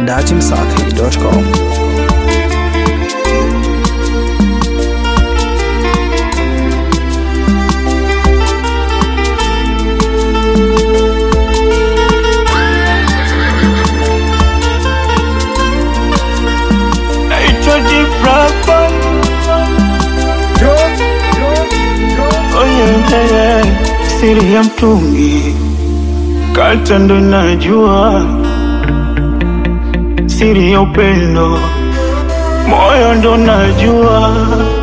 datimsafi.com. naitwa Jibrapa. Oh, yeah, yeah, yeah. Siri ya mtungi kata ndo najua, siri ya upendo moyo ndo najua.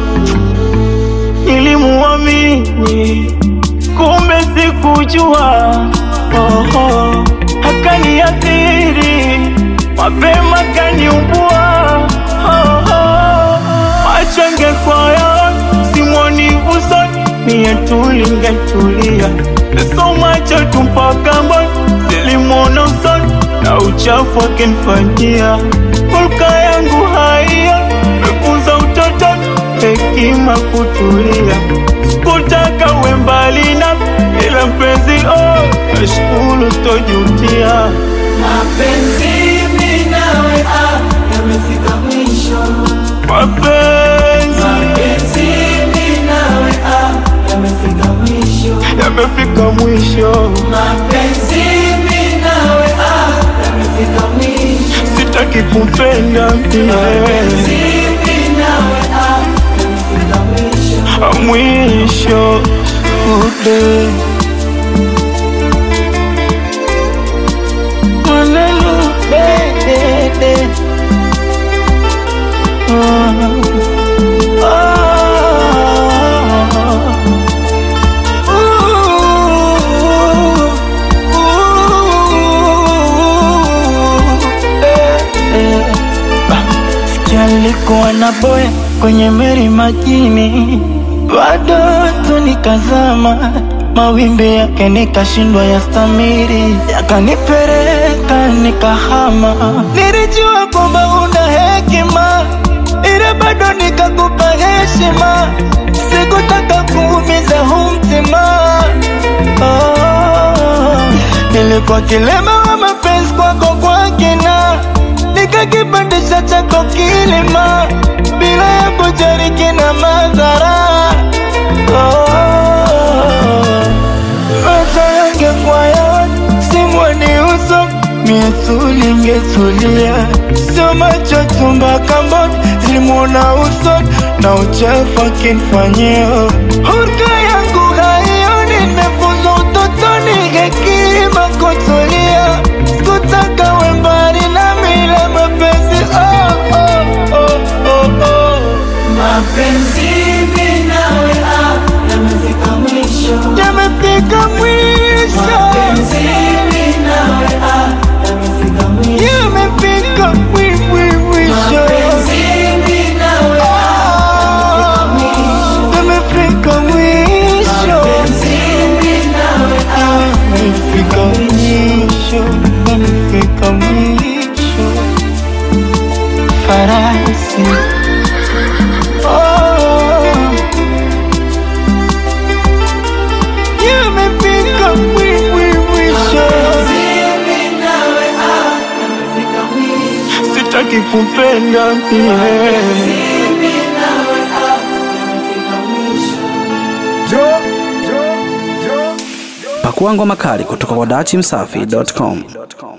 Nilimuamini kumbe sikujua, oh, oh. Akaniathiri mapema kaniumbua, oh, oh. Machange kwaya simwoni usoni, mie tulingetulia so macho tumpaka mboni, silimwona usoni na uchafu akinifanyia hulka yangu haiya mefunza utotoni hekima kutulia, sikutaka uwe mbali na ila mpenzi, oh, nashukuru sitojutia. Mapenzi mimi nawe ah, yamefika mwisho. Mapenzi Mapenzi mimi nawe ah, yamefika mwisho. yamefika mwisho, Mapenzi mimi nawe ah, yamefika mwisho. sitaki kupenda Mapenzi mie mimi nawe ah, yamefika mwisho. mwisho ude Maneno dedede. Ah, ah, ooh, eh, eh. Sikia nilikuwa na boya kwenye meri majini, bado tu nikazama, mawimbi yake nikashindwa ya stamiri, yakanipereka nikahama. Nilijua kwamba una hekima, ila bado nikakupa heshima, sikutaka kuumiza huu mtima oh. Nilikuwa kilema wa mapenzi kwako kwa kina, nikakipandisha chako kilima bila ya kujali kina madhara oh. Macho yangekuwa yaoni, simwoni uso mie tulingetulia, sio macho tumba kamboni zilimwona uso na uchafu akinifanyia hurka yangu haioni, nimefunzwa utotoni hekima kutulia, sikutaka uwe mbali nami ila mapenzi oh, oh, oh, oh, oh. Mapenzi mimi nawe ah, yamefika mwisho. Yamefika mwisho, Mapenzi mimi nawe ah, yamefika mwisho. yamefika mwi- mwi- mwisho. Mapenzi mimi nawe ah, Ah, mwisho. Yamefika mwisho, Mapenzi mimi nawe ah, yamefika mwisho, yamefika mwisho. Farasi Oh, yamefika mwi- mwi- mwisho. mimi nawe ah, yamefika mwisho. Sitaki kupenda mie Mimi nawe ah, yamefika mwisho. Pakua ngoma kali kutoka kwa datimsafi.com.